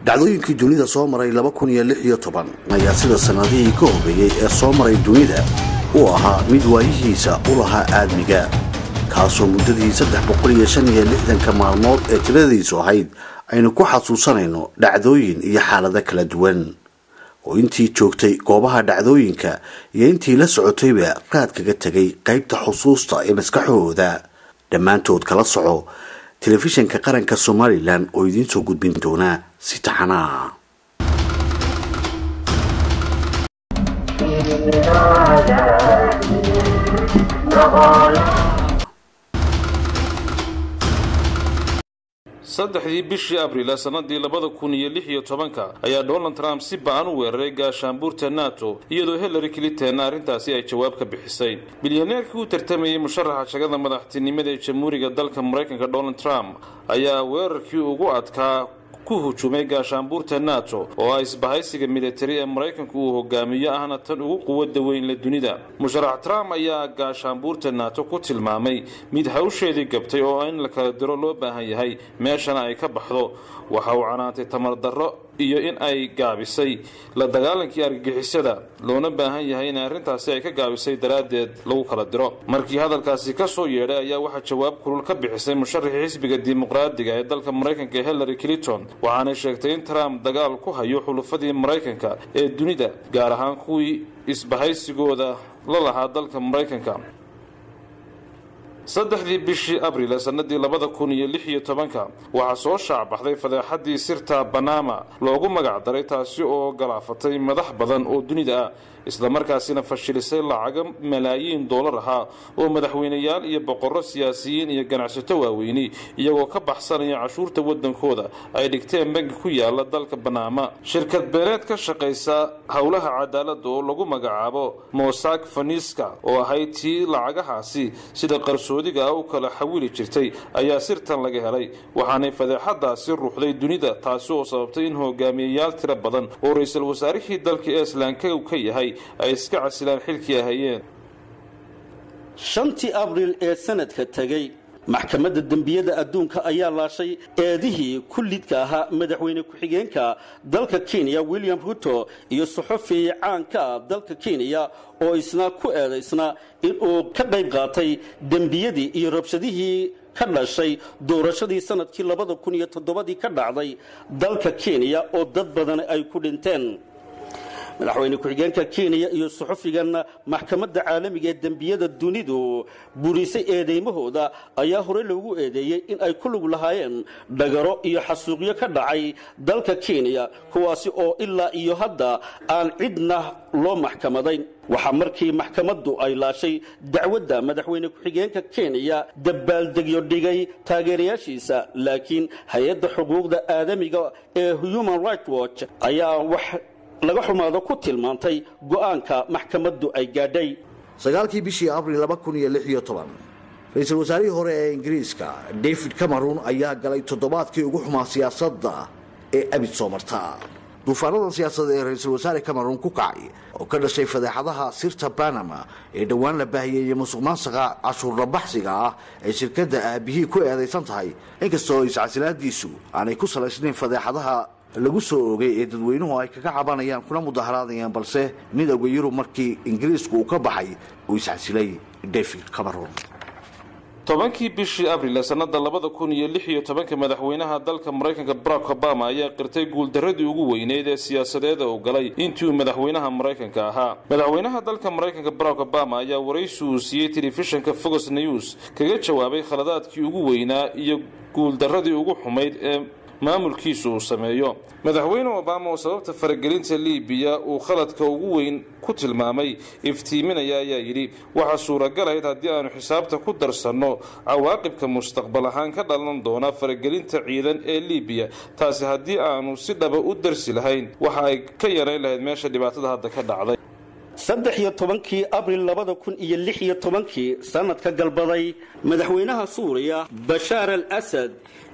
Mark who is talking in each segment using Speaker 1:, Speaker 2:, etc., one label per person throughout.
Speaker 1: dhacdooyinkii dunida soo maray laba kun iyo lix iyo toban ayaa sida sannadihii ka horreeyey ee soo maray dunida uu ahaa mid waayihiisa u lahaa aadmiga kaasoo muddadii saddex boqol iyo shan iyo lixdanka maalmood ee tiradiisu ahayd aynu ku xasuusanayno dhacdooyin iyo xaalado kala duwan oo intii joogtay goobaha dhacdooyinka iyo intii la socotayba raad kaga tegay qaybta xusuusta ee maskaxahooda dhammaantood kala soco telefishanka qaranka somalilan oo idiin soo gudbin doona si taxanaa
Speaker 2: saddexdii bishii abriil sanadii labada kun iyo lix iyo tobanka ayaa donald trump si ba-an u weeraray gaashaanbuurta nato iyadoo hillary clinton arrintaasi ay jawaab ka bixisay bilyaneerkii u tartamayay musharaxa shagada madaxtinimada ee jamhuuriga dalka maraykanka donald trump ayaa weerarkii ugu adkaa ku hujumay gaashaanbuurta nato oo ah isbahaysiga militari ee maraykanku uu hogaamiyo ahna tan ugu quwada weyn la dunida musharax trump ayaa gaashaanbuurta nato ku tilmaamay mid hawsheedii gabtay oo in la kala diro loo baahan yahay meeshana ay ka baxdo waxa uu canaantay tamar darro iyo in ay gaabisay la dagaalankii argagixisada loona baahan yahay in arrintaasi ay ka gaabisay daraaddeed lagu kala diro markii hadalkaasi ka soo yeedhay ayaa waxaa jawaab kulul ka bixisay musharaxii xisbiga dimuqraadiga ee dalka maraykanka hillary clinton waxaanay sheegtay in trump dagaal ku hayo xulufadii maraykanka ee dunida gaar ahaan kuwii isbahaysigooda la lahaa dalka maraykanka saddexdii bishii abriil ee sanadii labada kun iyo lix iyo tobanka waxaa soo shaacbaxday fadeexadii sirta banama loogu magac daray taasi oo galaafatay madax badan oo dunida ah islamarkaasina fashilisay lacaga malaayiin doolar ahaa oo madaxweyneyaal iyo boqorro siyaasiyiin iyo ganacsato waaweyni iyagoo ka baxsanaya cashuurta wadankooda ay dhigteen bangi ku yaala dalka banaama shirkad beeneed ka shaqaysa howlaha cadaalada oo lagu magacaabo mosak faniska oo ahayd tii lacagahaasi sida qarsoodiga ah u kala xawili jirtay ayaa sirtan laga helay waxaanay fadeexadaasi ruuxday dunida taasi oo sababtay in hogaamiyayaal tiro badan oo ra-iisul wasaarihii dalka eeslanka ka yahay ay iska casilaan xilkii ahayeen
Speaker 3: shantii abriil ee sanadka tegey maxkamadda dembiyada adduunka ayaa laashay eedihii kullidka ahaa madaxweyne ku-xigeenka dalka kenya william ruto iyo saxofi caanka ah dalka kenya oo isna ku eedaysna inuu ka qayb qaatay dembiyadii iyo rabshadihii ka dhashay doorashadii sanadkii labada kun iyo toddobadii ka dhacday dalka kenya oo dad badan ay ku dhinteen madaxweyne ku-xigeenka kenya iyo suxufigan maxkamadda caalamiga ee dembiyada dunidu burisay eedaymahooda ayaa horey loogu eedeeyey in ay ku lug lahaayeen dhagaro iyo xasuuqyo ka dhacay dalka kenya kuwaasi oo ilaa iyo hadda aan cidna loo maxkamadayn waxaa markii maxkamaddu ay laashay dacwadda madaxweyne ku-xigeenka kenya dabaaldegyo dhigay taageerayaashiisa laakiin hay-adda xuquuqda aadamiga ee human right watch ayaa wax laga xumaado ku tilmaantay go'aanka maxkamaddu ay gaadhay
Speaker 1: sagaalkii bishii abriil laba kun iyo lix iyo toban ra-iisul wasaarihii hore ee ingiriiska david cameron ayaa galay toddobaadkii ugu xumaa siyaasadda ee abid soo marta duufaanadan siyaasadda ee ra-iisul wasaare cameron ku kacay oo ka dhashay fadeexadaha sirta banama ee dhowaan la baahiyey musuq maansaqa cashuurla baxsiga ah ee shirkadda aabihii ku eedaysan tahay inkastoo iscasilaadiisu aanay ku salaysnayn fadeexadaha lagu soo oogay ee dadweynuhu ay kaga cabanayaan kuna mudaharaadayaan balse midowda yurub markii ingiriisku uu ka baxay uu iscasilay david cameron
Speaker 2: tobankii bishii abriil sanada labada kun iyo lix iyo tobanka madaxweynaha dalka maraykanka barack obama ayaa qirtay guuldaradii ugu weyneyd ee siyaasadeeda uu galay intii uu madaxweynaha maraykanka ahaa madaxweynaha dalka maraykanka barack obama ayaa waraysi uu siiyey telefishinka fox news kaga jawaabay khaladaadkii ugu weynaa iyo guuldaradii ugu xumayd ee maamulkiisu uu sameeyo madaxweyne obama oo sababta faragelinta libiya uu khaladka ugu weyn ku tilmaamay iftiiminaya ayaa yidhi waxaa suuragalayd haddii aanu xisaabta ku darsanno cawaaqibka mustaqbal ahaan ka dhalan doona faragelinta ciidan ee libiya taasi haddii aanu si dhaba u darsi lahayn waxa ay ka yarayn lahayd meesha dhibaatada hadda ka dhacday
Speaker 3: saddex iyo tobankii abril labada kun iyo lix iyo tobankii sanadka galbaday madaxweynaha suuriya bashaar al asad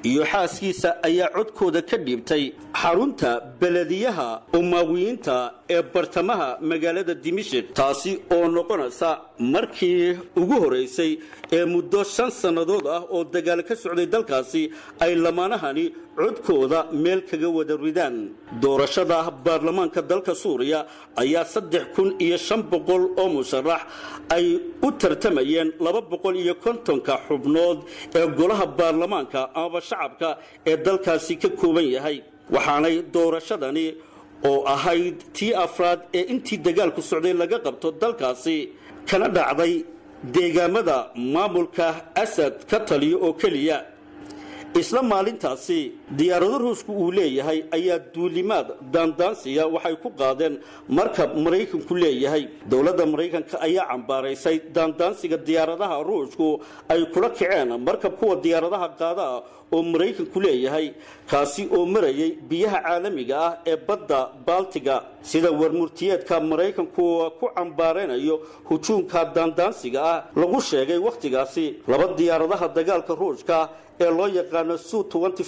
Speaker 3: iyo xaaskiisa ayaa codkooda ka dhiibtay xarunta belediyaha umaawiyiinta ee bartamaha magaalada dimishik taasi oo noqonaysa markii ugu horeysay ee muddo shan sannadood ah oo dagaal ka socday dalkaasi ay lamaanahani codkooda meel kaga wada ridaan doorashada baarlamaanka dalka suuriya ayaa saddex kun iyo shan boqol oo musharax ay u tartamayeen laba boqol iyo kontonka xubnood ee golaha baarlamaanka amaba shacabka ee dalkaasi ka kooban yahay waxaanay doorashadani oo ahayd tii afraad ee intii dagaalku socday laga qabto dalkaasi kana dhacday deegaamada maamulka asad ka taliyo oo keliya isla maalintaasi diyaarado ruushku uu leeyahay ayaa duulimaad daandaansiya waxay ku qaadeen markab maraykanku leeyahay dowladda maraykanka ayaa cambaaraysay daandaansiga diyaaradaha ruushku ay kula kaceen markab kuwa diyaaradaha qaada oo maraykanku leeyahay kaasi oo marayay biyaha caalamiga ah ee badda baltiga sida warmurtiyeedka maraykanku ku cambaaraynayo hujuumka daandaansiga ah lagu sheegay wakhtigaasi laba diyaaradaha dagaalka ruushka ee loo yaqaano su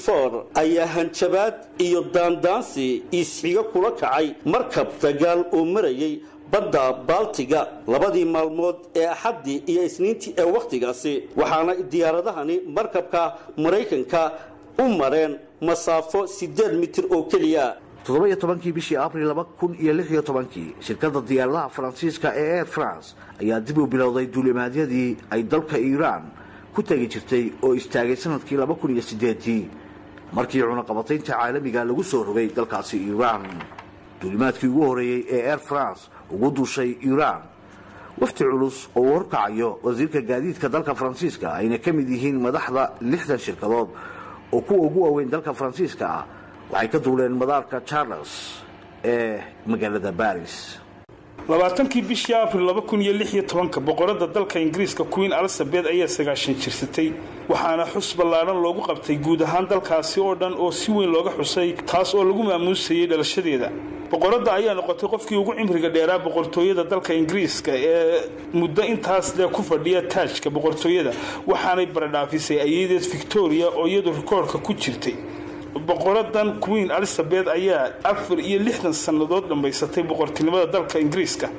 Speaker 3: ayaa hanjabaad iyo daandaansi isxigo kula kacay markab dagaal oo marayay badda baltiga labadii maalmood ee axaddii iyo isniintii ee wakhtigaasi waxaana diyaaradahani markabka maraykanka u mareen masaafo siddeed mitir oo keliya
Speaker 1: toddoba iyo tobankii bishii abril laba kun iyo lix iyo tobankii shirkadda diyaaradaha faransiiska ee air france ayaa dib u bilowday duulimaadyadii ay dalka iiraan ku tegi jirtay oo istaagay sanadkii laba kun iyo sideedii markii cunaqabataynta caalamiga lagu soo rogay dalkaasi iiraan duulimaadkii ugu horeeyey ee air france ugu duushay iiraan wafti culus oo uu horkacayo wasiirka gaadiidka dalka faransiiska ayna ka mid yihiin madaxda lixdan shirkadood oo kuwa ugu waaweyn dalka faransiiska ah waxay ka duuleen madaarka charles ee magaalada baris
Speaker 4: labaatankii bishii abril laba kun iyo lix iyo tobanka boqorada dalka ingiriiska queen elizabeth ayaa sagaashan jirsatay waxaana xus ballaadhan loogu qabtay guud ahaan dalkaasi oo dhan oo si weyn looga xusay taas oo lagu maamuusayay dhalashadeeda boqoradda ayaa noqotay qofkii ugu cimriga dheeraa boqortooyada dalka ingiriiska ee muddo intaas lee ku fadhiya taajka boqortooyada waxaanay baradhaafisay ayadeed victoria oo iyadu rikoorka ku jirtay boqoradan queen elizabeth ayaa afar iyo lixdan sannadood dhammaysatay boqortinimada dalka ingiriiska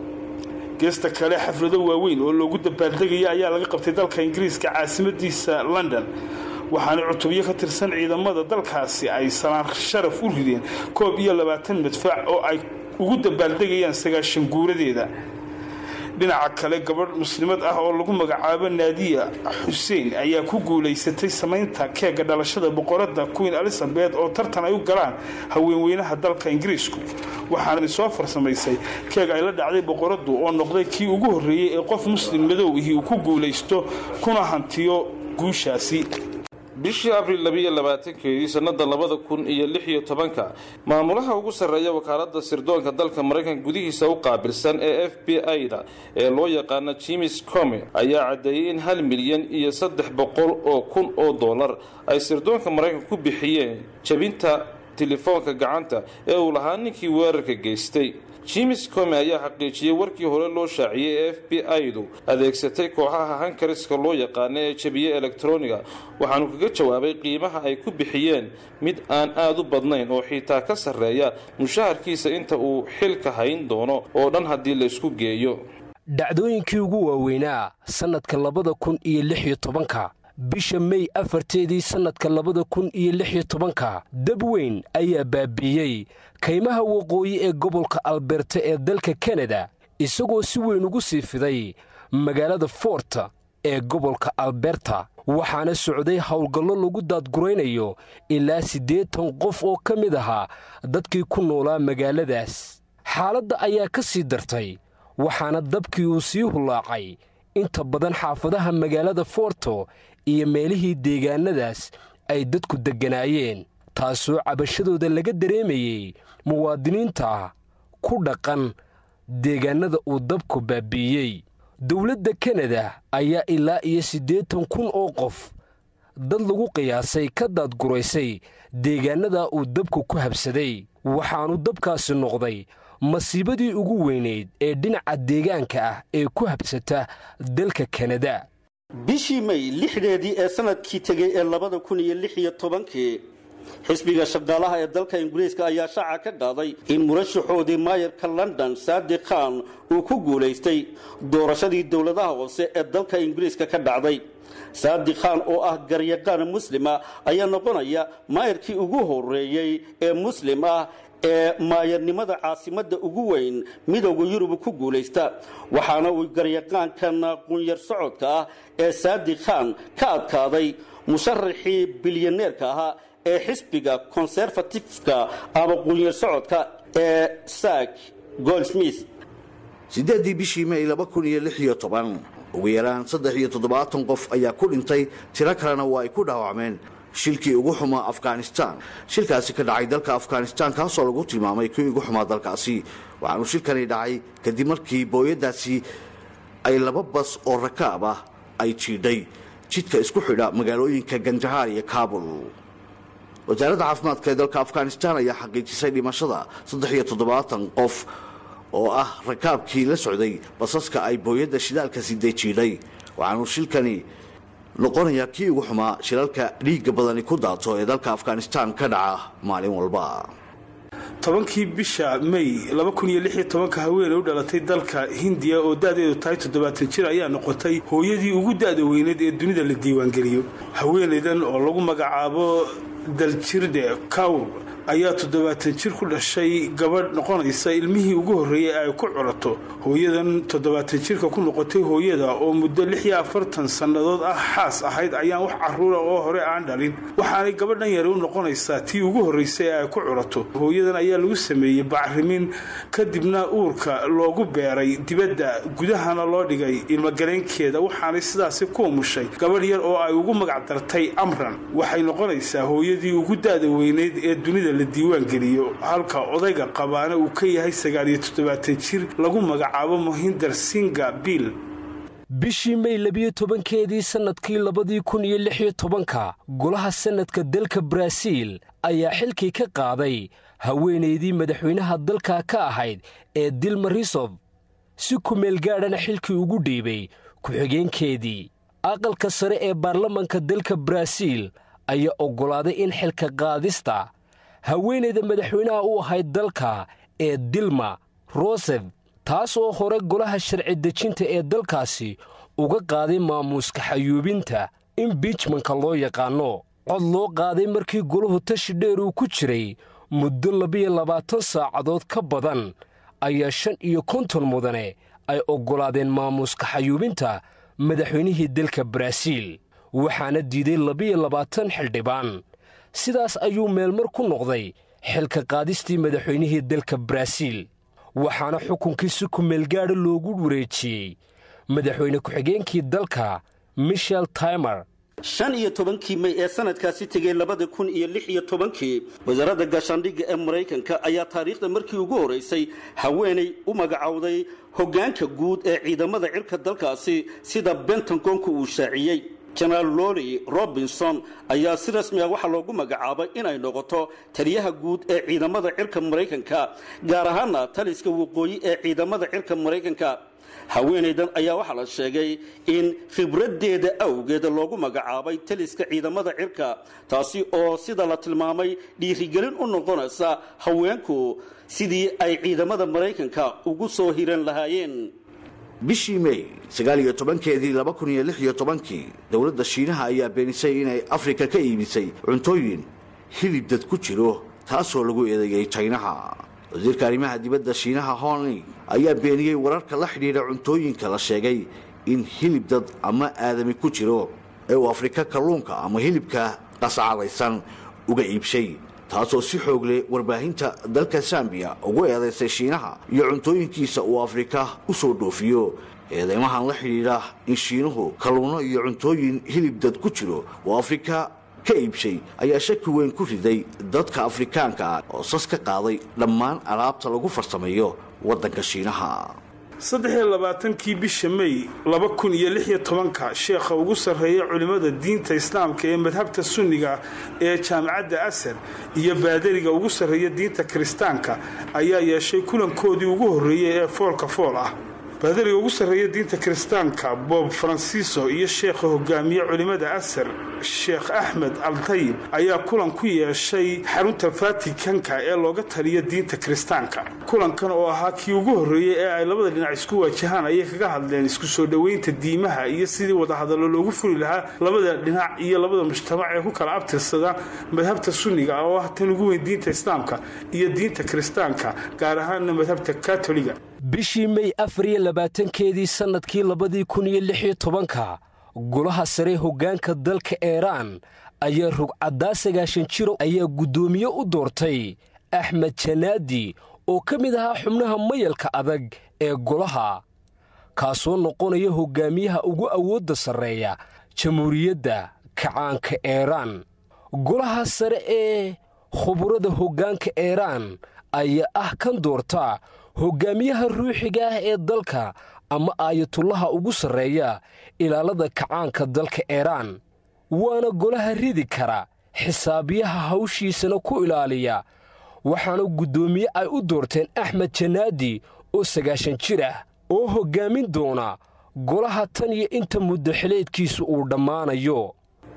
Speaker 4: geesta kale xaflado waaweyn oo loogu dabaaldegaya ayaa laga qabtay dalka ingiriiska caasimadiisa london waxaana cutubyo ka tirsan ciidamada dalkaasi ay salaan sharaf u rideen koob iyo labaatan madfac oo ay ugu dabaaldegayaan sagaashan guuradeeda dhinaca kale gabadh muslimad ah oo lagu magacaabo naadiya xuseen ayaa ku guulaysatay samaynta keega dhalashada boqoradda queen elizabeth oo tartan ay u galaan haweenweynaha dalka ingiriisku waxaana soo farsamaysay keeg ay la dhacday boqoraddu oo noqday kii ugu horreeyey ee qof muslim madow ihi uu ku guulaysto kuna hantiyo guushaasi
Speaker 2: bishii abril labiiyo labaatankeedii sannada labada kun iyo lix iyo tobanka maamulaha ugu sarreeya wakaaladda sirdoonka dalka maraykanka gudihiisa u qaabilsan ee f b i-da ee loo yaqaana jimis come ayaa caddeeyey in hal milyan iyo saddex boqol oo kun oo dollar ay sirdoonka maraykanka ku bixiyeen jebinta telefoonka gacanta ee uu lahaa ninkii weerarka geystay jimis come ayaa xaqiijiyey warkii hore loo shaaciyey ee f b i-du adeegsatay kooxaha hankariska loo yaqaana ee jebiye elektroniga waxaanu kaga jawaabay qiimaha ay ku bixiyeen mid aan aad u badnayn oo xiitaa ka sarreeya mushaharkiisa inta uu xilka hayn doono oo dhan haddii laysku geeyo
Speaker 5: dhacdooyinkii ugu waaweynaa sannadka labada kun iyo lix iyo tobanka bisha mey afarteedii sannadka labada kun iyo lix iyo tobanka dab weyn ayaa baabiiyey kaymaha waqooyi ee gobolka alberta ee dalka kanada isagoo si weyn ugu sii fiday magaalada fort ee gobolka alberta waxaana socday howlgallo lagu daadguraynayo ilaa siddeetan qof oo ka mid ahaa dadkii ku noolaa magaaladaas xaaladda ayaa ka sii dartay waxaana dabkii uu sii hullaacay inta badan xaafadaha magaalada forto iyo meelihii deegaannadaas ay dadku degganaayeen taasoo cabashadooda laga dareemayey muwaadiniinta ku dhaqan deegaannada uu dabku baabiiyey dowladda kanada ayaa ilaa iyo siddeetan kun oo qof dad lagu qiyaasay ka daadguraysay deegaannada uu dabku ku habsaday waxaanu dabkaasi noqday masiibadii ugu weynayd ee dhinaca deegaanka ah ee ku habsata dalka kanada
Speaker 3: bishii may lixdeedii ee sanadkii tegay ee labada kun iyo lix iyo tobankii xisbiga shaqaalaha ee dalka ingiriiska ayaa shaaca ka qaaday in murashaxoodii maayarka london saadi khan uu ku guulaystay doorashadii dowladaha hoose ee dalka ingiriiska ka dhacday saadi khan oo ah garyaqaan muslima ayaa noqonaya maayarkii ugu horeeyey ee muslim ah ee maayarnimada caasimadda ugu weyn midowda yurub ku guulaysta waxaana uu garyaqaankan qunyar socodka ah ee saadi khan ka adkaaday musharaxii bilyaneerka ahaa ee xisbiga conservatifka ama qunyar socodka ee sak goldsmith
Speaker 1: siddeeddii bishii may laba kun iyo lix iyo toban ugu yaraan saddex iyo toddobaatan qof ayaa ku dhintay tiro kalena waa ay ku dhaawacmeen shilkii ugu xumaa afghanistan shilkaasi ka dhacay dalka afghanistan kaasoo lagu tilmaamay kii ugu xumaa dalkaasi waxaanu shilkani dhacay kadib markii booyadaasi ay laba bas oo rakaab ah ay jiidhay jidka isku xidha magaalooyinka ganjahaar iyo kaabul wasaaradda caafimaadka ee dalka afghanistan ayaa xaqiijisay dhimashada saddex iyo toddobaatan qof oo ah rakaabkii la socday basaska ay booyadda shidaalka siday jiidhay waxaanu shilkani noqonayaa kii ugu xumaa shilalka dhiigga badani ku daato ee dalka afghanistan ka dhaca maalin walba
Speaker 4: tobankii bisha may ka haweeney u dhalatay dalka hindiya oo da-deedu tahay toddobaatan jir ayaa noqotay hooyadii ugu da-da weyneed ee dunida la diiwaangeliyo haweenaydan oo lagu magacaabo daljirde kawr ayaa toddobaatan jir ku dhashay gabadh noqonaysa ilmihii ugu horreeyey ay ku curato hooyadan toddobaatan jirka ku noqotay hooyada oo muddo lix iyo afartan sannadood ah xaas ahayd ayaan wax caruura oo hore aan dhalin waxaanay gabadhan yari u noqonaysaa tii ugu horraysay ee ay ku curato hooyadan ayaa lagu sameeyey bacrimin kadibna uurka loogu beeray dibadda gudahana loo dhigay ilmagaleenkeeda waxaanay sidaasi ku umushay gabadh yar oo ay ugu magacdartay amran waxay noqonaysaa hooyadii ugu da-da weyneyd ee dunida la diiwaangeliyo halka odayga qabaana uu ka yahay sagaaliyo toddobaatan jir lagu magacaabo mohinder singa bill
Speaker 5: bishii may labiyo tobankeedii sannadkii labadii kun iyo lix iyo tobanka golaha sannadka dalka baraaziil ayaa xilkii ka qaaday haweenaydii madaxweynaha dalka ka ahayd ee dilma risof si kumeel gaadhana xilkii ugu dhiibay ku-xigeenkeedii aqalka sare ee baarlamanka dalka baraaziil ayaa oggolaaday in xilka qaadista haweenayda madaxweynaha u ahayd dalka ee dilma rosef taas oo hore golaha sharci dejinta ee dalkaasi uga qaaday maamuuska xayuubinta imbiijmanka loo yaqaanno cod loo qaaday markii golahu tashi dheer uu ku jiray muddo labiyo labaatan saacadood ka badan ayaa shan iyo konton mudane ay oggolaadeen maamuuska xayuubinta madaxweynihii dalka baraaziil waxaana diiday labiyo labaatan xildhibaan sidaas ayuu meelmar ku noqday xilka qaadistii madaxweynihii dalka baraaziil waxaana xukunkii si kumeelgaadha loogu wareejiyey madaxweyne ku-xigeenkii dalka michel timer
Speaker 3: shan iyo tobankii may ee sanadkaasi tegay labada kun iyo lix iyo tobankii wasaaradda gaashaandhigga ee maraykanka ayaa taariikhda markii ugu horeysay haweenay u magacowday hoggaanka guud ee ciidamada cirka dalkaasi sida bentagonka uu shaaciyey jenaraal loli robinson ayaa si rasmi ah waxaa loogu magacaabay inay noqoto taliyaha guud ee ciidamada cirka maraykanka gaar ahaana taliska waqooyi ee ciidamada cirka maraykanka haweenaydan ayaa waxaa la sheegay in khibraddeeda awgeed loogu magacaabay taliska ciidamada cirka taasi oo sida la tilmaamay dhiirigelin u noqonaysa haweenku sidii ay ciidamada maraykanka ugu soo hiran lahaayeen
Speaker 1: bishii may sagaal iyo tobankeedii laba kun iyo lix iyo tobankii dowladda shiinaha ayaa beenisay inay afrika ka iibisay cuntooyin hilib dad ku jiro taasoo lagu eedeeyey jaynaha wasiirka arrimaha dibadda shiinaha honling ayaa beeniyey wararka la xidhiidha cuntooyinka la sheegay in hilib dad ama aadami ku jiro ee uu afrika kalluunka ama hilibka qascadaysan uga iibshay taasoo si xoog leh warbaahinta dalka sambiya ugu eedaysay shiinaha iyo cuntooyinkiisa uu afrika u soo dhoofiyo eedeymahan la xidhiidha in shiinuhu kalluunno iyo cuntooyin hilib dad ku jiro oo afrika ka iibshay ayaa shaki weyn ku riday dadka afrikaanka ah oo sas ka qaaday dhammaan alaabta lagu farsameeyo waddanka shiinaha
Speaker 4: saddexiyo labaatankii bisha may laba kun iyo lix iyo tobanka sheekha ugu sarreeya culimmada diinta islaamka ee madhabta sunniga ee jaamacadda asar iyo baadariga ugu sarreeya diinta kiristaanka ayaa yeeshay kulankoodii ugu horreeyey ee foolka fool ah baadariga ugu sarreeya diinta kiristaanka bob fransiso iyo sheekha hogaamiye culimmada asar sheekh axmed altayib ayaa kulan ku yeeshay xarunta vatikanka ee looga taliyo diinta kiristaanka kulankan oo ahaa kii ugu horreeyey ee ay labada dhinac isku waajahaan ayay kaga hadleen isku soo dhoweynta diimaha iyo sidii wadahadallo loogu furi lahaa labada dhinac iyo labada mujtamac ee ku kala abtirsada madhabta sunniga oo ah tan ugu weyn diinta islaamka iyo diinta kiristaanka gaar ahaanna madhabta katoliga
Speaker 5: bishii mey afar iyo labaatankeedii sannadkii labadii kun iyo lix iyo tobanka golaha sare hoggaanka dalka eeraan ayaa rugcaddaa sagaashan jiro ayaa guddoomiye u doortay axmed janaadi oo ka mid ahaa xubnaha mayalka adag ee golaha kaasoo noqonaya hoggaamiyaha ugu awoodda sarreeya jamhuuriyadda kacaanka eeraan golaha sare ee khuburada hoggaanka eeraan ayaa ah kan doorta hoggaamiyaha ruuxiga ah ee dalka ama aayatullaha ugu sarreeya ilaalada kacaanka dalka eeraan waana golaha ridi kara xisaabiyaha hawshiisana ku ilaaliya waxaana guddoomiye ay u doorteen axmed janaadi oo sagaashan jir ah oo hoggaamin doona golaha tan iyo inta muddaxileedkiisu uu dhammaanayo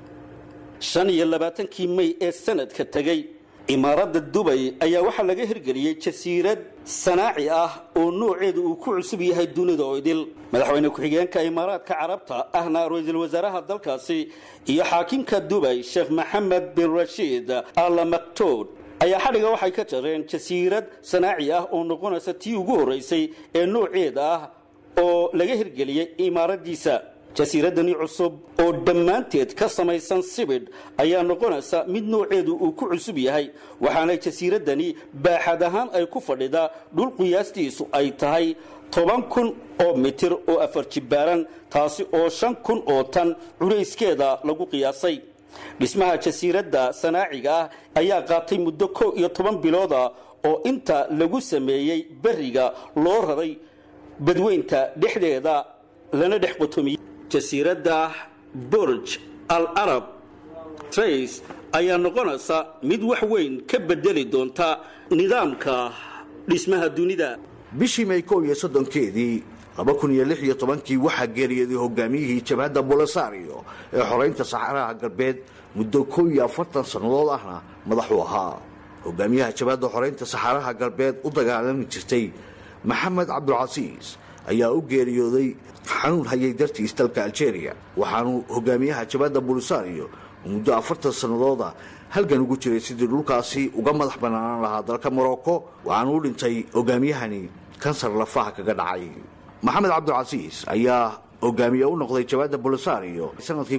Speaker 3: shan iyo labaatankii mey ee sanadka tegey imaaradda dubay ayaa waxaa laga hirgeliyey jasiirad sanaaci ah oo nooceedu uu ku cusub yahay dunida oo idil madaxweyne ku-xigeenka imaaraadka carabta ahna ra-iisul wasaaraha dalkaasi iyo xaakimka dubay sheekh maxamed bin rashiid alla maktoud ayaa xadhiga waxay ka jareen jasiirad sanaaci ah oo noqonaysa tii ugu horraysay ee nooceeda ah oo laga hirgeliyey imaaraddiisa jasiiradani cusub oo dhammaanteed ka samaysan sibidh ayaa noqonaysa mid nooceedu uu ku cusub yahay waxaana jasiiradani baaxad ahaan ay ku fadhidaa dhul qiyaastiisu ay tahay toban kun oo mitir oo afar jibbaaran taasi oo shan kun oo tan culayskeeda lagu qiyaasay dhismaha jasiiradda sanaaciga ah ayaa qaatay muddo kow iyo toban bilooda oo inta lagu sameeyey berriga loo raray badweynta dhexdeeda lana dhex qotomiyey jasiiradda burj al arab trace ayaa noqonaysa mid wax weyn ka bedeli doonta nidaamka dhismaha dunida
Speaker 1: bishii may kow iyo soddonkeedii laba kun iyo lix iyo tobankii waxaa geeriyooday hogaamiyihii jabhadda bolisario ee xoraynta saxaraha galbeed muddo kow iyo afartan sannadood ahna madaxuu ahaa hogaamiyaha jabhadda xoraynta saxaraha galbeed u dagaalami jirtay maxamed cabdulcasiis ayaa u geeriyooday xanuun hayay dartiis dalka aljeeriya waxaanuu hogaamiyaha jabhadda bolisario muddo afartan sannadooda halgan ugu jiray sidii dhulkaasi uga madax bannaanaan lahaa dalka morocco waxaanu u dhintay hogaamiyahani kansar lafaha kaga dhacay maxamed cabdulcasiis ayaa hogaamiye u noqday jabhadda bolisario sanadkii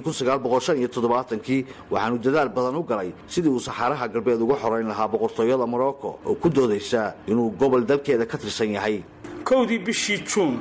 Speaker 1: kii waxaanu dadaal badan u galay sidii uu saxaaraha galbeed uga xorayn lahaa boqortooyada morocco oo ku doodaysa inuu gobol dalkeeda ka tirsan yahay
Speaker 4: kowdii bishii juun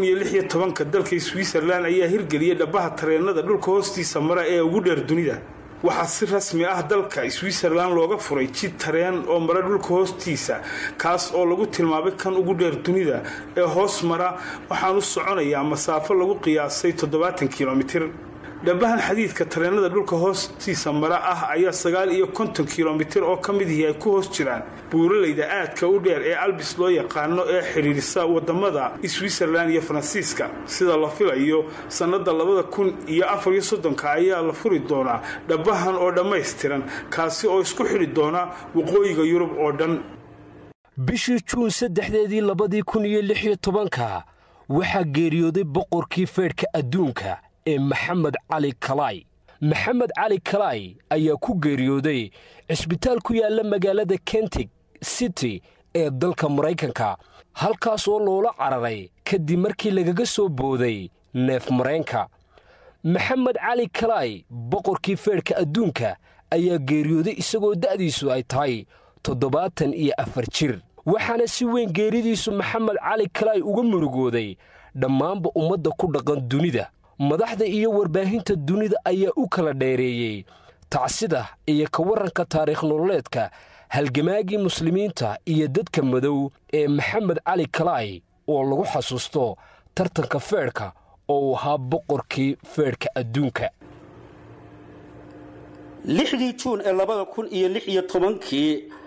Speaker 4: dalka switzerlan ayaa hirgeliyey dhabaha tareennada dhulka hoostiisa mara ee ugu dheer dunida waxaa si rasmi ah dalka switzerlan looga furay jid tareen oo mara dhulka hoostiisa kaas oo lagu tilmaamay kan ugu dheer dunida ee hoos mara waxaanu soconayaa masaafo lagu qiyaasay toddobaatan kilomitir dhabahan xadiidka tareennada dhulka hoostiisa mara ah ayaa sagaal iyo konton kilomitir oo ka midihii ay ku hoos jiraan buuralayda aadka u dheer ee albis loo yaqaano ee xidhiidhisa wadamada switzerlan iyo faransiiska sida la filayo sannada labada kun iyo afar iyo soddonka ayaa la furi doonaa dhabahan oo dhammaystiran kaasi oo isku xidhi doona waqooyiga yurub oo dhan
Speaker 5: bishii juun saddexdeedii labadii kun iyo lix iyo tobanka waxaa geeriyooday boqorkii feedhka adduunka ee maxamed cali kalay maxamed cali kalay ayaa ku geeriyooday cisbitaal ku yaalla magaalada kentig city ee dalka maraykanka halkaas oo loola cararay kadib markii lagaga soo booday neef mareenka maxamed cali kalay boqorkii feedhka adduunka ayaa geeriyooday isagoo da'diisu ay tahay toddobaatan iyo afar jir waxaana si weyn geeridiisu maxamed cali kalay uga murugooday dhammaanba ummadda ku dhaqan dunida madaxda iyo warbaahinta dunida ayaa u kala dheereeyey tacsida iyo ka warranka taariikh nololeedka halgamaagii muslimiinta iyo dadka madow ee maxamed cali kalay oo lagu xasuusto tartanka feedhka oo uu ahaa boqorkii feedhka adduunka
Speaker 3: lixdii juun ee labada kun iyo lix iyo tobankii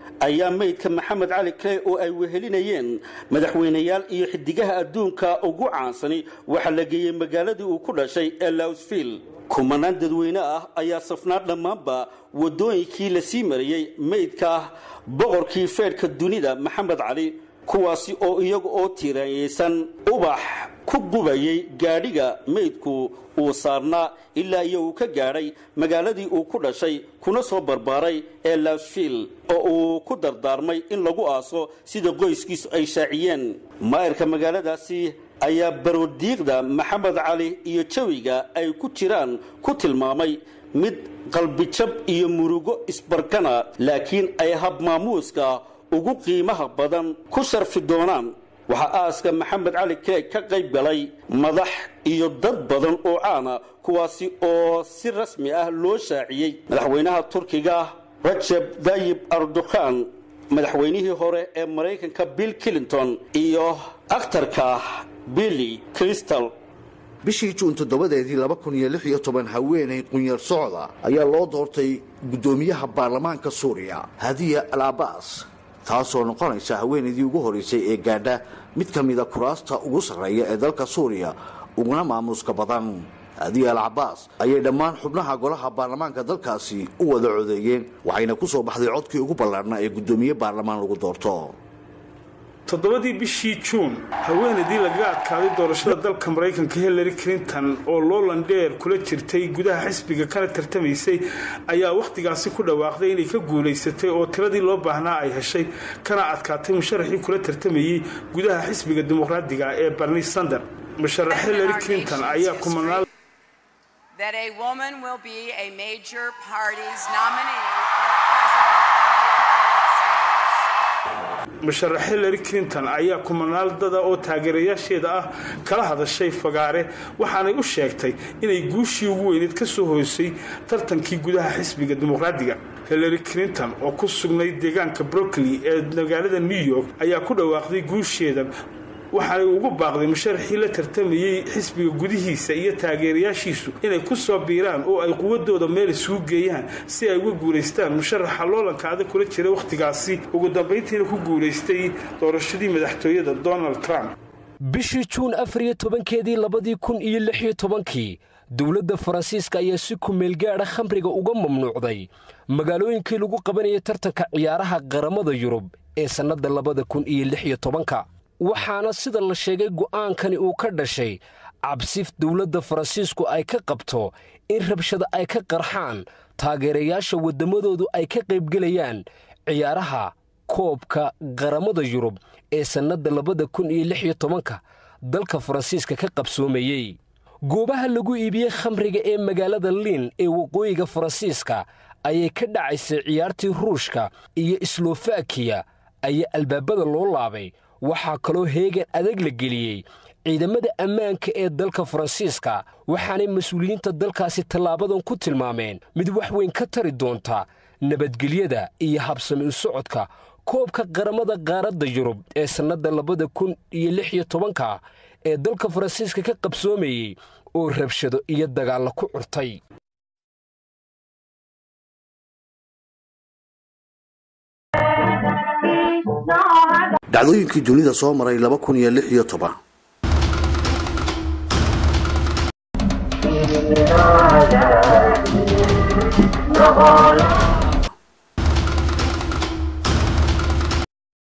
Speaker 3: ayaa meydka maxamed cali clay oo ay wehelinayeen madaxweyneyaal iyo xidigaha adduunka ugu caansani waxaa la geeyey magaaladii uu ku dhashay ee lawsville kumanaan dadweyne ah ayaa safnaa dhammaanba waddooyinkii la sii marayey meydka boqorkii feedhka dunida maxamed cali kuwaasi oo iyaga oo tiiraanyaysan ubax ku gubayay gaadhiga meydku uu saarnaa ilaa iyo uu ka gaadhay magaaladii uu ku dhashay kuna soo barbaaray ee lasville oo uu ku dardaarmay in lagu aaso sida qoyskiisu ay shaaciyeen maayarka magaaladaasi ayaa barodiiqda maxamed cali iyo jawiga ay ku jiraan ku tilmaamay mid qalbijab iyo murugo isbarkana laakiin ay habmaamuuska ugu qiimaha badan ku sharfi doonaan waxaa aaska maxamed cali keeg ka qayb galay madax iyo dad badan oo caana kuwaasi oo si rasmi ah loo shaaciyey madaxweynaha turkiga rajeb dayib ardukhan madaxweynihii hore ee maraykanka bill clinton iyo akhtarka billy crystal
Speaker 1: bishii juun toddobadeedii laba kun iyo lix iyo toban haweenay qunyar socda ayaa loo doortay guddoomiyaha baarlamaanka suuriya hadiya al abaas taasoo noqonaysa haweenaydii ugu horeysay ee gaadha mid ka mida kuraasta ugu sarreeya ee dalka suuriya uguna maamuuska badan hadiya al cabaas ayay dhammaan xubnaha golaha baarlamaanka dalkaasi u wada codeeyeen waxayna ku soo baxday codkii ugu ballaarnaa ee guddoomiye baarlamaan lagu doorto
Speaker 4: toddobadii bishii juun haweenaydii lagaga adkaaday doorashada dalka maraykanka hillary clinton oo loolan dheer kula jirtay gudaha xisbiga kana tartamaysay ayaa wakhtigaasi ku dhawaaqday inay ka guulaysatay oo tiradii loo baahnaa ay heshay kana adkaatay musharaxii kula tartamayey gudaha xisbiga dimuqraadiga ee barni sander musharax hillary clinton ayaa kumanaan
Speaker 6: that a woman will be a major party's nominee for president of the United States.
Speaker 4: musharax hillary clinton ayaa kumanaaldada oo taageerayaasheeda ah kala hadashay fagaare waxaanay u sheegtay inay guushii ugu weyneed ka soo hoysay tartankii gudaha xisbiga dimuqraadiga hillary clinton oo ku sugnayd deegaanka brookley ee magaalada new york ayaa ku dhawaaqday guusheeda waxaanay ugu baaqday musharaxii la tartamayey xisbiga gudihiisa iyo taageerayaashiisu inay ku soo biiraan oo ay quwadooda meel isugu geeyaan si ay uga guulaystaan musharaxa loolanka adag kula jira wakhtigaasi ugu dambayntiina ku guulaystay doorashadii madaxtooyada donald trump
Speaker 5: bishii juun afar iyo tobankeedii labadii kun iyo lix iyo tobankii dowladda faransiiska ayaa si kumeelgaadha khamriga uga mamnuucday magaalooyinkii lagu qabanayay tartanka ciyaaraha qaramada yurub ee sannadda labada kun iyo lix iyo tobanka waxaana sida la sheegay go'aankani uu ka dhashay cabsif dowladda faransiisku ay ka qabto in rabshada ay ka qarxaan taageerayaasha waddamadoodu ay ka qaybgelayaan ciyaaraha koobka qaramada yurub ee sannadda labada kun iyo lix iyo tobanka dalka faransiiska ka qabsoomayey goobaha lagu iibiyey khamriga ee magaalada liin ee waqooyiga faransiiska ayay ka dhacaysay ciyaartii ruushka iyo slofakiya ayaa albaabada loo laabay waxaa kaloo heegan adag la geliyey ciidamada ammaanka ee dalka faransiiska waxaanay mas-uuliyiinta dalkaasi tallaabadan ku tilmaameen mid wax weyn ka tari doonta nabadgelyada iyo habsami u socodka koobka qaramada qaaradda yurub ee sannadda labada kun iyo lix iyo tobanka ee dalka faransiiska ka qabsoomayey oo rabshado iyo dagaalla ku curtay
Speaker 1: dhacdooyinkii dunida soo maray laba kun iyo lix iyo toban